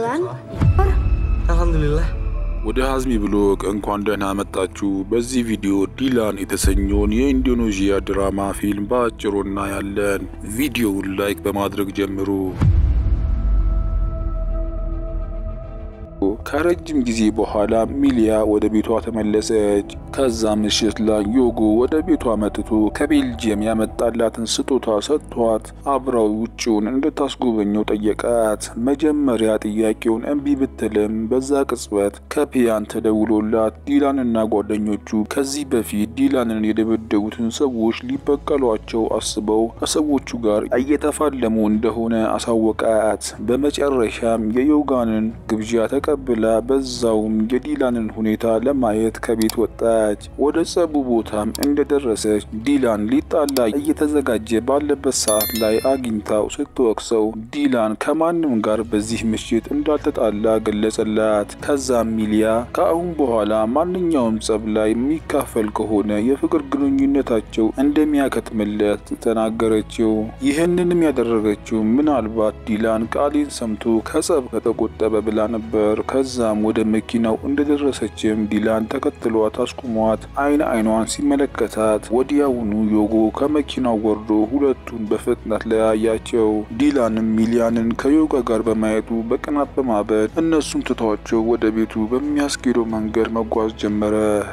kan? Alhamdulillah. ወደ ሀዝሚ ብሎግ እንኳን ደህና መጣችሁ። በዚህ ቪዲዮ ዲላን የተሰኘውን የኢንዶኔዥያ ድራማ ፊልም በአጭሩ እናያለን። ቪዲዮውን ላይክ በማድረግ ጀምሩ። ከረጅም ጊዜ በኋላ ሚሊያ ወደ ቤቷ ተመለሰች። ከዛ ምሽት ላይ ዮጎ ወደ ቤቷ መጥቶ ከቤልጅየም ያመጣላትን ስጦታ ሰጥቷት አብራው ውጭውን እንድታስጎበኘው ጠየቃት። መጀመሪያ ጥያቄውን እምቢ ብትልም በዛ ቅጽበት ከፒያን ተደውሎላት ዲላንና ጓደኞቹ ከዚህ በፊት ዲላንን የደበደቡትን ሰዎች ሊበቀሏቸው አስበው ከሰዎቹ ጋር እየተፋለሙ እንደሆነ አሳወቃት። በመጨረሻም የዮጋንን ግብዣ ተቀብላ በዛውም የዲላንን ሁኔታ ለማየት ከቤት ወጣች። ወደ ጸቡ ቦታም እንደደረሰች ዲላን ሊጣላ እየተዘጋጀ ባለበት ሰዓት ላይ አግኝታው ስትወቅሰው ዲላን ከማንም ጋር በዚህ ምሽት እንዳልተጣላ ገለጸላት። ከዛም ሚሊያ ከአሁን በኋላ ማንኛውም ጸብ ላይ የሚካፈል ከሆነ የፍቅር ግንኙነታቸው እንደሚያከትምለት ተናገረችው። ይህንንም ያደረገችው ምናልባት ዲላን ቃሌን ሰምቶ ከጸብ ከተቆጠበ ብላ ነበር። ከዛም ወደ መኪናው እንደደረሰችም ዲላን ተከትሏት አስቁሟት አይን አይኗን ሲመለከታት ወዲያውኑ ዮጎ ከመኪናው ወርዶ ሁለቱን በፍጥነት ለያያቸው። ዲላንም ሚሊያንን ከዮጋ ጋር በማየቱ በቅናት በማበድ እነሱም ትቷቸው ወደ ቤቱ በሚያስኬደው መንገድ መጓዝ ጀመረ።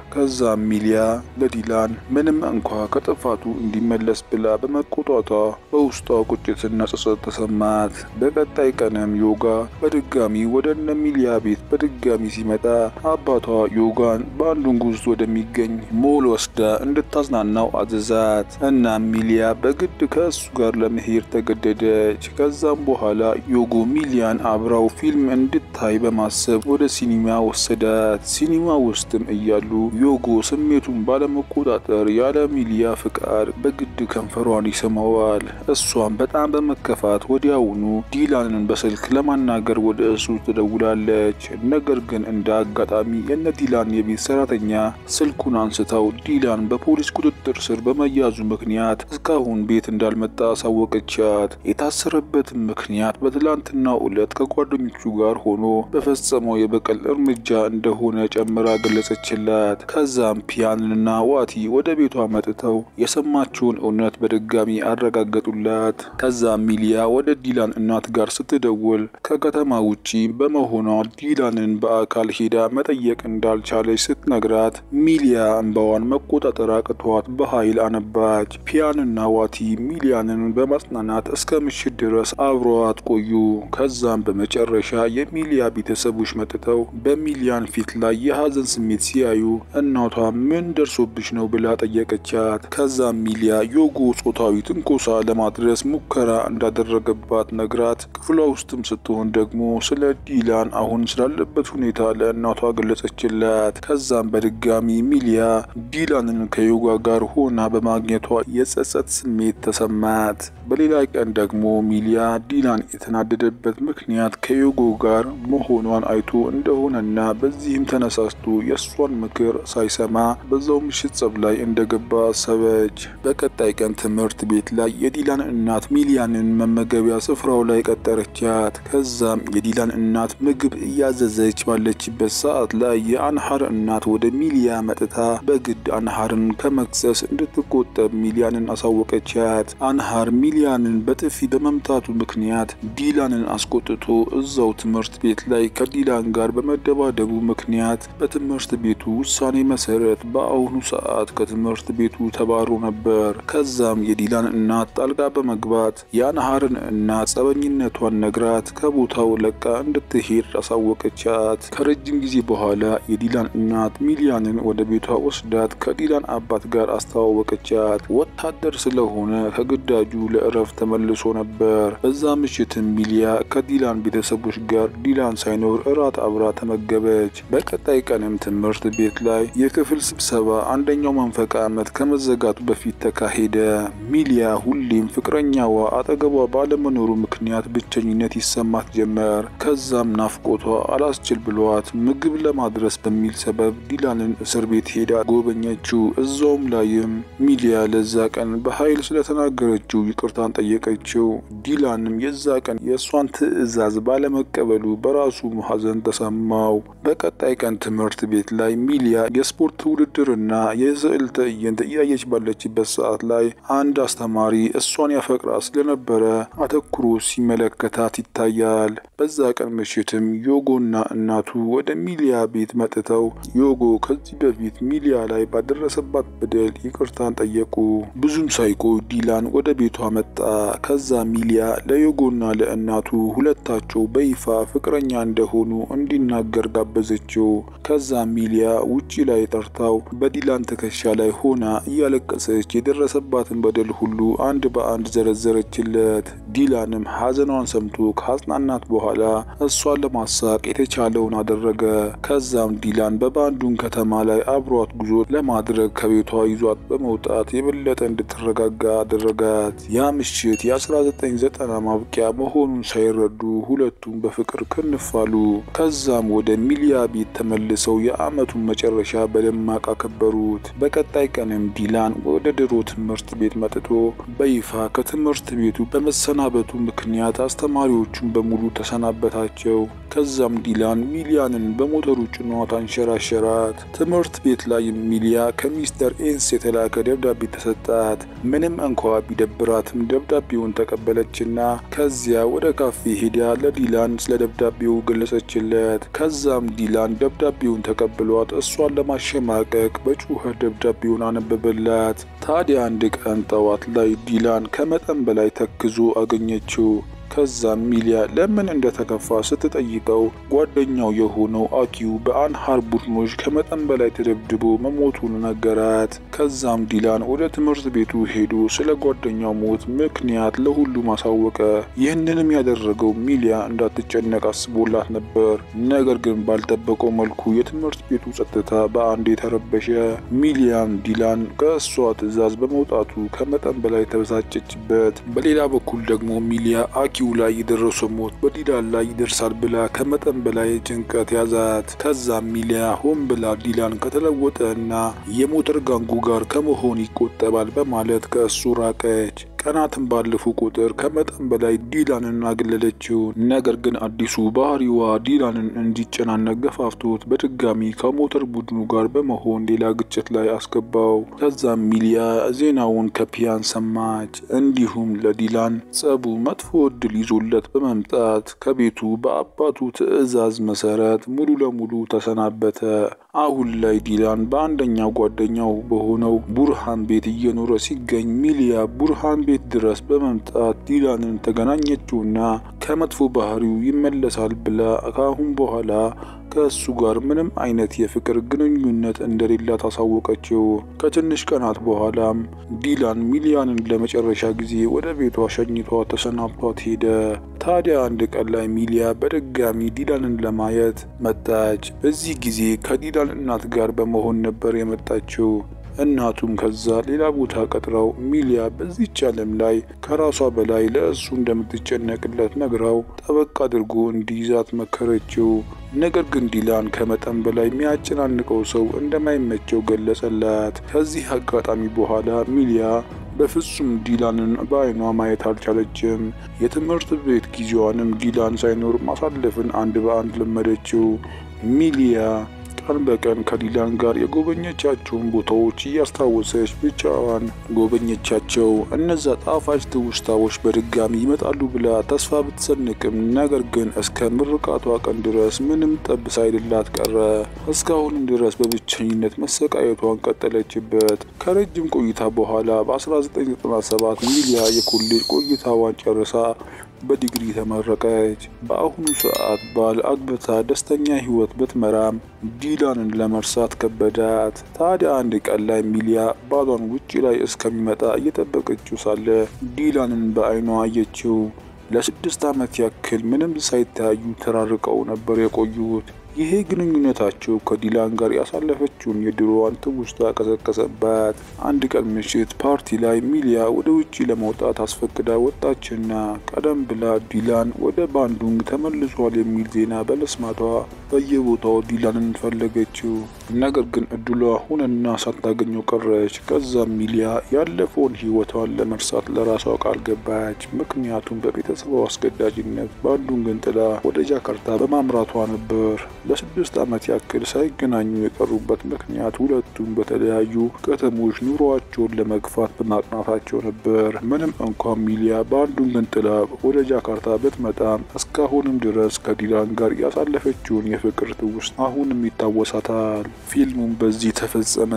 ከዛም ሚሊያ ለዲላን ምንም እንኳ ከጥፋቱ እንዲመለስ ብላ በመቆጣቷ በውስጧ ቁጭትና ጸጸት ተሰማት። በቀጣይ ቀንም ዮጋ በድጋሚ ወደ እነ ሚሊያ ቤት በድጋሚ ሲመጣ አባቷ ዮጋን በአንዱን ጉዞ ወደሚገኝ ሞል ወስዳ እንድታዝናናው አዘዛት እና ሚሊያ በግድ ከእሱ ጋር ለመሄድ ተገደደች። ከዛም በኋላ ዮጎ ሚሊያን አብራው ፊልም እንድታይ በማሰብ ወደ ሲኒማ ወሰዳት። ሲኒማ ውስጥም እያሉ ዮጎ ስሜቱን ባለመቆጣጠር ያለ ሚሊያ ፍቃድ በግድ ከንፈሯን ይስመዋል። እሷም በጣም በመከፋት ወዲያውኑ ዲላንን በስልክ ለማናገር ወደ እሱ ትደውላለች። ነገር ግን እንደ አጋጣሚ የነ ዲላን የቤት ሰራተኛ ስልኩን አንስተው ዲላን በፖሊስ ቁጥጥር ስር በመያዙ ምክንያት እስካሁን ቤት እንዳልመጣ አሳወቀቻት። የታሰረበትም ምክንያት በትላንትናው ዕለት ከጓደኞቹ ጋር ሆኖ በፈጸመው የበቀል እርምጃ እንደሆነ ጨምራ ገለጸችላት። ከዛም ፒያንና ዋቲ ወደ ቤቷ መጥተው የሰማችውን እውነት በድጋሚ አረጋገጡላት። ከዛም ሚሊያ ወደ ዲላን እናት ጋር ስትደውል ከከተማ ውጪ በመሆኗ ዲላንን በአካል ሄዳ መጠየቅ እንዳልቻለች ስትነግራት ሚሊያ እንባዋን መቆጣጠር አቅቷት በኃይል አነባች። ፒያንና ዋቲ ሚሊያንን በማጽናናት እስከ ምሽት ድረስ አብረዋት ቆዩ። ከዛም በመጨረሻ የሚሊያ ቤተሰቦች መጥተው በሚሊያን ፊት ላይ የሀዘን ስሜት ሲያዩ እናቷ ምን ደርሶብሽ ነው ብላ ጠየቀቻት። ከዛም ሚሊያ ዮጎ ጾታዊ ትንኮሳ ለማድረስ ሙከራ እንዳደረገባት ነግራት ክፍሏ ውስጥም ስትሆን ደግሞ ስለ ዲላን አሁን ስላለበት ሁኔታ ለእናቷ ገለጸችላት። ከዛም በድጋሚ ሚሊያ ዲላንን ከዮጋ ጋር ሆና በማግኘቷ የጸጸት ስሜት ተሰማት። በሌላ ቀን ደግሞ ሚሊያ ዲላን የተናደደበት ምክንያት ከዮጎ ጋር መሆኗን አይቶ እንደሆነና በዚህም ተነሳስቶ የእሷን ምክር ሳይሰማ በዛው ምሽት ጸብ ላይ እንደገባ አሰበች። በቀጣይ ቀን ትምህርት ቤት ላይ የዲላን እናት ሚሊያንን መመገቢያ ስፍራው ላይ ቀጠረቻት። ከዛም የዲላን እናት ምግብ እያዘዘች ባለችበት ሰዓት ላይ የአንሃር እናት ወደ ሚሊያ መጥታ በግድ አንሃርን ከመክሰስ እንድትቆጠብ ሚሊያንን አሳወቀቻት። አንሃር ሚሊያንን በጥፊ በመምታቱ ምክንያት ዲላንን አስቆጥቶ እዛው ትምህርት ቤት ላይ ከዲላን ጋር በመደባደቡ ምክንያት በትምህርት ቤቱ ውሳኔ መሰረት በአሁኑ ሰዓት ከትምህርት ቤቱ ተባሮ ነበር። ከዛም የዲላን እናት ጣልቃ በመግባት የአንሃርን እናት ጸበኝነቷን ነግራት ከቦታው ለቃ እንድትሄድ አሳወቀቻት። ከረጅም ጊዜ በኋላ የዲላን እናት ሚሊያንን ወደ ቤቷ ወስዳት ከዲላን አባት ጋር አስተዋወቀቻት። ወታደር ስለሆነ ከግዳጁ ለእረፍት ተመልሶ ነበር። በዛ ምሽትም ሚሊያ ከዲላን ቤተሰቦች ጋር ዲላን ሳይኖር እራት አብራ ተመገበች። በቀጣይ ቀንም ትምህርት ቤት ላይ የክፍል ስብሰባ አንደኛው መንፈቅ ዓመት ከመዘጋቱ በፊት ተካሄደ። ሚሊያ ሁሌም ፍቅረኛዋ አጠገቧ ባለመኖሩ ምክንያት ብቸኝነት ይሰማት ጀመር። ከዛም ናፍቆቷ አላስችል ብሏት ምግብ ለማድረስ በሚል ሰበብ ዲላንን እስር ቤት ሄዳ ጎበኘችው። እዛውም ላይም ሚሊያ ለዛ ቀን በኃይል ስለተናገረችው ይቅርታን ጠየቀችው። ዲላንም የዛ ቀን የእሷን ትዕዛዝ ባለመቀበሉ በራሱ ሐዘን ተሰማው። በቀጣይ ቀን ትምህርት ቤት ላይ ሚሊያ የስፖርት ውድድርና የስዕል ትዕይንት እያየች ባለችበት ሰዓት ላይ አንድ አስተማሪ እሷን ያፈቅራ ስለነበረ አተኩሮ ሲመለከታት ይታያል። በዛ ቀን ምሽትም ዮጎና እናቱ ወደ ሚሊያ ቤት መጥተው ዮጎ ከዚህ በፊት ሚሊያ ላይ ባደረሰባት በደል ይቅርታን ጠየቁ። ብዙም ሳይቆይ ዲላን ወደ ቤቷ መጣ። ከዛ ሚሊያ ለዮጎና ለእናቱ ሁለታቸው በይፋ ፍቅረኛ እንደሆኑ እንዲናገር ጋበዘችው። ከዛ ሚሊያ ውጪ ላይ ጠርታው በዲላን ትከሻ ላይ ሆና እያለቀሰች የደረሰባትን በደል ሁሉ አንድ በአንድ ዘረዘረችለት። ዲላንም ሐዘኗን ሰምቶ ከአጽናናት በኋላ እሷን ለማሳቅ የተቻለውን አደረገ። ከዛም ዲላን በባንዱን ከተማ ላይ አብሯት ጉዞ ለማድረግ ከቤቷ ይዟት በመውጣት የበለጠ እንድትረጋጋ አደረጋት። ያ ምሽት የ1990 ማብቂያ መሆኑን ሳይረዱ ሁለቱም በፍቅር ክንፋሉ። ከዛም ወደ ሚሊያ ቤት ተመልሰው የዓመቱን መጨረሻ በደማቅ አከበሩት። በቀጣይ ቀንም ዲላን ወደ ድሮ ትምህርት ቤት መጥቶ በይፋ ከትምህርት ቤቱ በመሰናበቱ ምክንያት አስተማሪዎቹን በሙሉ ተሰናበታቸው። ከዛም ዲላን ሚሊያንን በሞተሩ ጭኗት አንሸራሸራት። ትምህርት ቤት ላይ ሚሊያ ከሚስተር ኤንስ የተላከ ደብዳቤ ተሰጣት። ምንም እንኳ ቢደብራትም ደብዳቤውን ተቀበለችና ከዚያ ወደ ካፌ ሄዳ ለዲላን ስለ ደብዳቤው ገለጸችለት። ከዛም ዲላን ደብዳቤውን ተቀብሏት እሷን ለማሸማቀቅ በጩኸት ደብዳቤውን አነበበላት። ታዲያ አንድ ቀን ጠዋት ላይ ዲላን ከመጠን በላይ ተክዞ አገኘችው። ከዛም ሚሊያ ለምን እንደተከፋ ስትጠይቀው ጓደኛው የሆነው አኪው በአንሃር ቡድኖች ከመጠን በላይ ተደብድቦ መሞቱን ነገራት። ከዛም ዲላን ወደ ትምህርት ቤቱ ሄዶ ስለ ጓደኛው ሞት ምክንያት ለሁሉም አሳወቀ። ይህንንም ያደረገው ሚሊያ እንዳትጨነቅ አስቦላት ነበር። ነገር ግን ባልጠበቀው መልኩ የትምህርት ቤቱ ጸጥታ በአንድ የተረበሸ። ሚሊያም ዲላን ከእሷ ትዕዛዝ በመውጣቱ ከመጠን በላይ ተበሳጨችበት። በሌላ በኩል ደግሞ ሚሊያ አኪ ኪው ላይ የደረሰው ሞት በዲላን ላይ ይደርሳል ብላ ከመጠን በላይ ጭንቀት ያዛት። ከዛም ሚሊያ ሆን ብላ ዲላን ከተለወጠ እና የሞተር ጋንጉ ጋር ከመሆን ይቆጠባል በማለት ከእሱ ራቀች። ቀናትን ባለፉ ቁጥር ከመጠን በላይ ዲላንን አገለለችው። ነገር ግን አዲሱ ባህሪዋ ዲላንን እንዲጨናነቅ ገፋፍቶት በድጋሚ ከሞተር ቡድኑ ጋር በመሆን ሌላ ግጭት ላይ አስገባው። ከዛም ሚሊያ ዜናውን ከፒያን ሰማች። እንዲሁም ለዲላን ጸቡ መጥፎ እድል ይዞለት በመምጣት ከቤቱ በአባቱ ትዕዛዝ መሰረት ሙሉ ለሙሉ ተሰናበተ። አሁን ላይ ዲላን በአንደኛው ጓደኛው በሆነው ቡርሃን ቤት እየኖረ ሲገኝ ሚሊያ ቡርሃን ቤት ድረስ በመምጣት ዲላንን ተገናኘችውና ከመጥፎ ባህሪው ይመለሳል ብላ ከአሁን በኋላ ከእሱ ጋር ምንም አይነት የፍቅር ግንኙነት እንደሌላት አሳወቀችው። ከትንሽ ቀናት በኋላም ዲላን ሚሊያንን ለመጨረሻ ጊዜ ወደ ቤቷ ሸኝቷ ተሰናብቷት ሄደ። ታዲያ አንድ ቀን ላይ ሚሊያ በድጋሚ ዲላንን ለማየት መጣች። በዚህ ጊዜ ከዲላን እናት ጋር በመሆን ነበር የመጣችው። እናቱም ከዛ ሌላ ቦታ ቀጥረው ሚሊያ በዚች ዓለም ላይ ከራሷ በላይ ለእሱ እንደምትጨነቅለት ነግራው ጠበቅ አድርጎ እንዲይዛት መከረችው። ነገር ግን ዲላን ከመጠን በላይ የሚያጨናንቀው ሰው እንደማይመቸው ገለጸላት። ከዚህ አጋጣሚ በኋላ ሚሊያ በፍጹም ዲላንን በአይኗ ማየት አልቻለችም። የትምህርት ቤት ጊዜዋንም ዲላን ሳይኖር ማሳለፍን አንድ በአንድ ለመደችው። ሚሊያ ቀን በቀን ከዲላን ጋር የጎበኘቻቸውን ቦታዎች እያስታወሰች ብቻዋን ጎበኘቻቸው። እነዛ ጣፋጭ ትውስታዎች በድጋሚ ይመጣሉ ብላ ተስፋ ብትሰንቅም ነገር ግን እስከ ምርቃቷ ቀን ድረስ ምንም ጠብ ሳይልላት ቀረ። እስካሁንም ድረስ በብቸኝነት መሰቃየቷን ቀጠለችበት። ከረጅም ቆይታ በኋላ በ1997 ሚሊያ የኮሌጅ ቆይታዋን ጨርሳ በዲግሪ ተመረቀች። በአሁኑ ሰዓት ባል አግብታ ደስተኛ ህይወት ብትመራም ዲላንን ለመርሳት ከበዳት። ታዲያ አንድ ቀን ላይ ሚሊያ ባሏን ውጪ ላይ እስከሚመጣ እየጠበቀችው ሳለ ዲላንን በአይኗ አየችው። ለስድስት ዓመት ያክል ምንም ሳይተያዩ ተራርቀው ነበር የቆዩት። ይሄ ግንኙነታቸው ከዲላን ጋር ያሳለፈችውን የድሮዋን ትውስታ ቀሰቀሰባት። አንድ ቀን ምሽት ፓርቲ ላይ ሚሊያ ወደ ውጪ ለመውጣት አስፈቅዳ ወጣችና ቀደም ብላ ዲላን ወደ ባንዱንግ ተመልሷል የሚል ዜና በመስማቷ በየቦታው ዲላንን ፈለገችው። ነገር ግን እድሏ ሁነና ሳታገኘው ቀረች። ከዛም ሚሊያ ያለፈውን ህይወቷን ለመርሳት ለራሷ ቃል ገባች። ምክንያቱም በቤተሰቧ አስገዳጅነት ባንዱንግን ጥላ ወደ ጃካርታ በማምራቷ ነበር። ለስድስት ዓመት ያክል ሳይገናኙ የቀሩበት ምክንያት ሁለቱም በተለያዩ ከተሞች ኑሯቸውን ለመግፋት በማቅናታቸው ነበር። ምንም እንኳን ሚሊያ ባንዱንግን ጥላ ወደ ጃካርታ ብትመጣም እስካሁንም ድረስ ከዲላን ጋር ያሳለፈችውን የፍቅር ትውስት አሁንም ይታወሳታል። ፊልሙም በዚህ ተፈጸመ።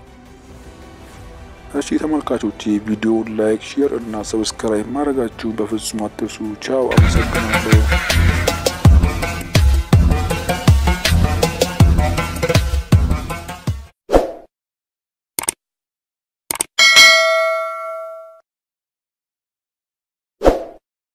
እሺ ተመልካቾቼ ቪዲዮውን ላይክ፣ ሼር እና ሰብስክራይብ ማድረጋችሁ በፍጹም አትርሱ። ቻው፣ አመሰግናለሁ።